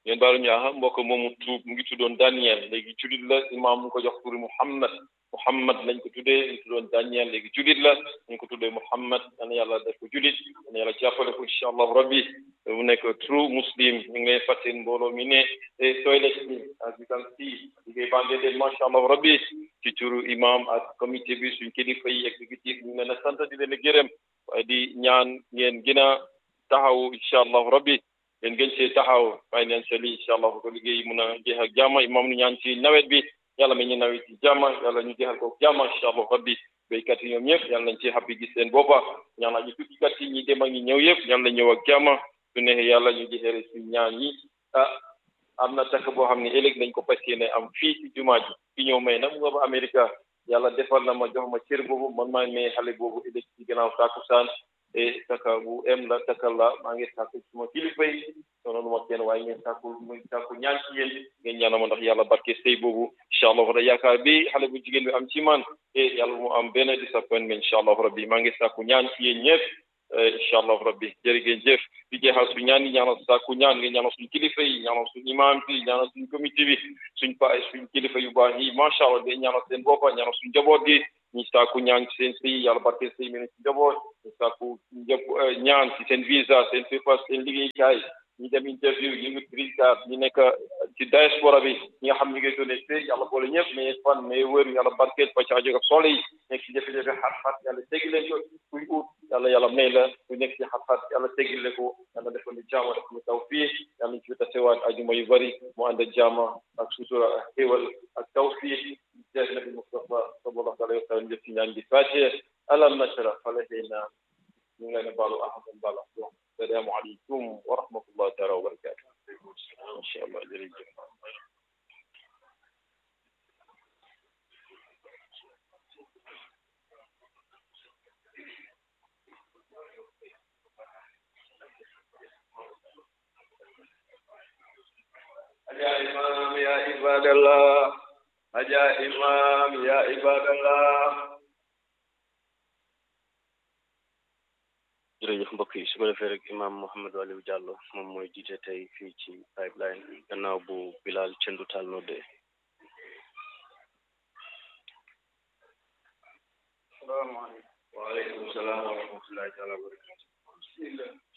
ngeen baalu ñu aha mbokk moomu tuub mu ngi tuddoon Daniel léegi julit la imaam mu ko jox turi Muhammad Muhammad lañ ko tuddee mu tuddoon Daniel léegi julit la ñu ko tuddee Muhammad yal na yàlla def ko julit yal na yàlla jàppale ko incha allahu rabbi mu nekk true muslim ñu ngi lay fàttali mbooloo mi ne toilet bi as you can see liggéey baa ngeen leen macha allahu rabbi ci turu imam ak comité bi suñ kilifa yi exécutif ñu ngi leen a sant di leen a gërëm waaye di ñaan ngeen gën a taxaw incha allahu rabbi ngeen gën see taxaw financially incha allah ko liggéey mun a jeex ak jàmm imam nu ñaan ci nawet bi yàlla mi ñu nawet ci jàmm yàlla ñu jeexal ko jàmm incha allah rabbi béykat yi ñoom ñëpp yàlla nañ ci xappi gis seen boppa ñaan aji tukkikat yi ñi dem ak ñi ñëw yëpp yàlla ñëw ak jàmm su neexee yàlla ñu jeexere suñ ñaan yi ah am na takk boo xam ne ëllëg dañ ko fas yéene am fii ci jumaa ji fi ñëw may nag mu nga ba Amérique yàlla defal na ma jox ma cër boobu man maa may xale boobu ëllëg ci gannaaw tàkkusaan e taka bu em la takal la maa ngi sàkku suma kilifa yi sono lu ma kenn waaye ngeen sàkku muy sàkku ñaan ci yéen ngeen ñaanal ma ndax yàlla barke sëy boobu incha allah da yaakaar bi xale bu jigéen bi am ci man e yàlla mu am benn disappointment incha allah rabbi maa ngi sàkku ñaan ci yéen ñëpp incha allah rabbi jërëgeen jëf di jeexal su ñaan yi ñaanal sàkku ñaan ngeen ñaanal suñ kilifa yi ñaanal suñ imam bi ñaanal suñ comité bi suñ pa suñ kilifa yu baax yi macha allah day ñaanal seen boppa ñaanal suñ njaboot gi ñi sàkku ñaan ci seen sëy yàlla barke sëy mi ne ci njaboot ñi sàkku njëpp ñaan ci seen visa seen papers seen liggéeykaay ñi dem interview ñu ngi green card ñi nekk ci diaspora bi ñi nga xam ñu ngi doon sëy yàlla boole ñëpp mais fan mais wër yàlla barkeel fa caajo ak soole yi nekk ci jafe-jafe xat-xat yàlla teggi leen ko kuy ut yàlla yàlla may la ku nekk ci xat-xat yàlla teggi leen ko yàlla defal ñu jaama def ñu taw fii yàlla ñu ci tasewaat ajuma yu bari mu ànd ak jaama ak sutura ak xéewal ak taw fii jeex nabi Mustafa sallallahu alayhi wa sallam jëf ci ñaan gi fàcce alam nashra falahina ñu ngi leen a baalu ahmad bala السلام عليكم ورحمة الله تعالى وبركاته إن شاء الله جريجة يا إمام يا عباد الله يا إمام يا عباد الله jërëjëf mbokk yi su ko defee rek imam Mouhamed Aliou Diallo moom mooy jiite tey fii ci pipeline gannaaw bu Bilal Cendu Taal noddee salaamaaleykum waaleykum salaam wa rahmatullahi taala wa barakatu bismillah